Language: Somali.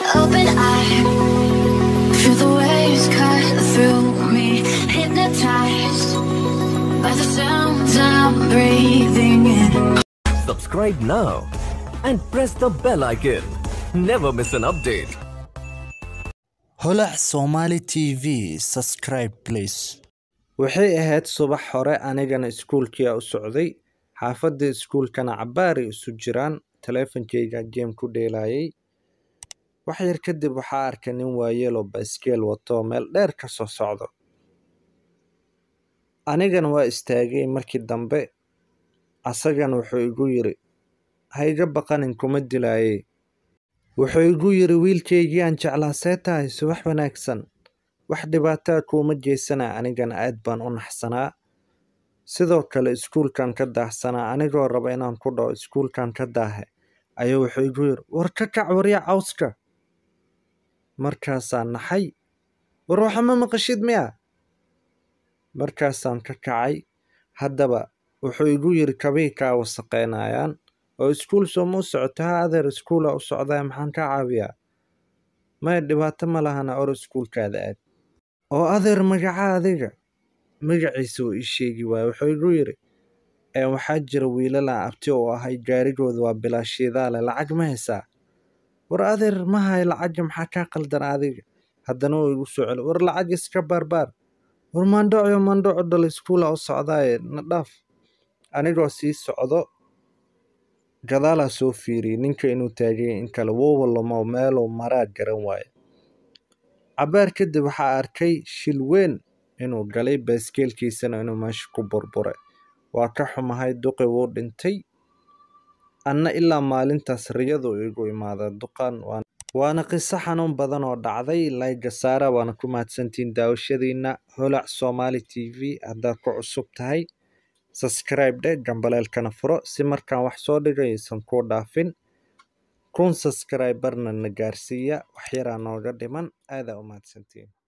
open eye. Feel the waves cut through me, hypnotized by the sounds I'm breathing in. Subscribe now and press the bell icon. Never miss an update. holac somali tv subscribe please waxay ahayd subax hore anigana iskuulkii u socday xaafadda iskuulkana cabbaari isu jiraan taleefankayga geem ku dheelayay wax yar kadib waxaa arkay nin waayelo baiskeel wato meel dheer ka soo socdo anigana waa istaagay markii dambe asagana wuxuu igu yiri ha iga baqanin kuma dilaayey wuxuu igu yiri wiilkaygii aan jeclaa see tahay subax wanaagsan wax dhibaataa kuuma jeysana anigana aad baan u naxsanaa sidoo kale iskuulkan ka daahsanaa anigoo raba inaan ku dhaho iskuulkan ka daahe ayuu wuxuu igu yiri war ka kac warya cawska markaasaan naxay war waxa ma maqashid miya markaasaan ka kacay haddaba wuxuu igu yiri kabii kaa wasaqeynayaan oo iskuul sooma u socoto ha adeer iskuula u socdaa maxaan kaa caawiyaa maya dhibaato ma lahana or iskuulkaada aad oo adeer magaca adiga magaciisa uu ii sheegi waaye wuxuu igu yiri ee waxaa jira wiilalaan abti oo ahay gaarigooda waa bilaashiidaale lacag ma haysaa war adeer ma hay lacagga maxaa kaa qaldan adiga haddana uu igu soo celi war lacag iska baarbaar war maandhocyo maandhoco dhal iskuula u socdaaye na dhaaf anigoo sii socdo gadaalaa soo fiiriyey ninka inuu taagay in kale wowalamo meeluu maraa garan waaye cabbaar kadib waxaa arkay shil weyn inuu galay baaskeelkiisana inuu meesha ku burburay waa ka xumahay duqi wuu dhintay anna ilaa maalintaas riyadu igu imaada duqan waana qiso xanuun badan oo dhacday layga saara waana ku mahadsantihiin daawashadiina holac somali t v haddaad ku cusub tahay subscribe dhe gambaleelkana furo si markaan wax soo dhigay aysan kuu dhaafin kun subscriberna na gaarsiiya wax yaraa nooga dhiman aadaa u mahadsantiin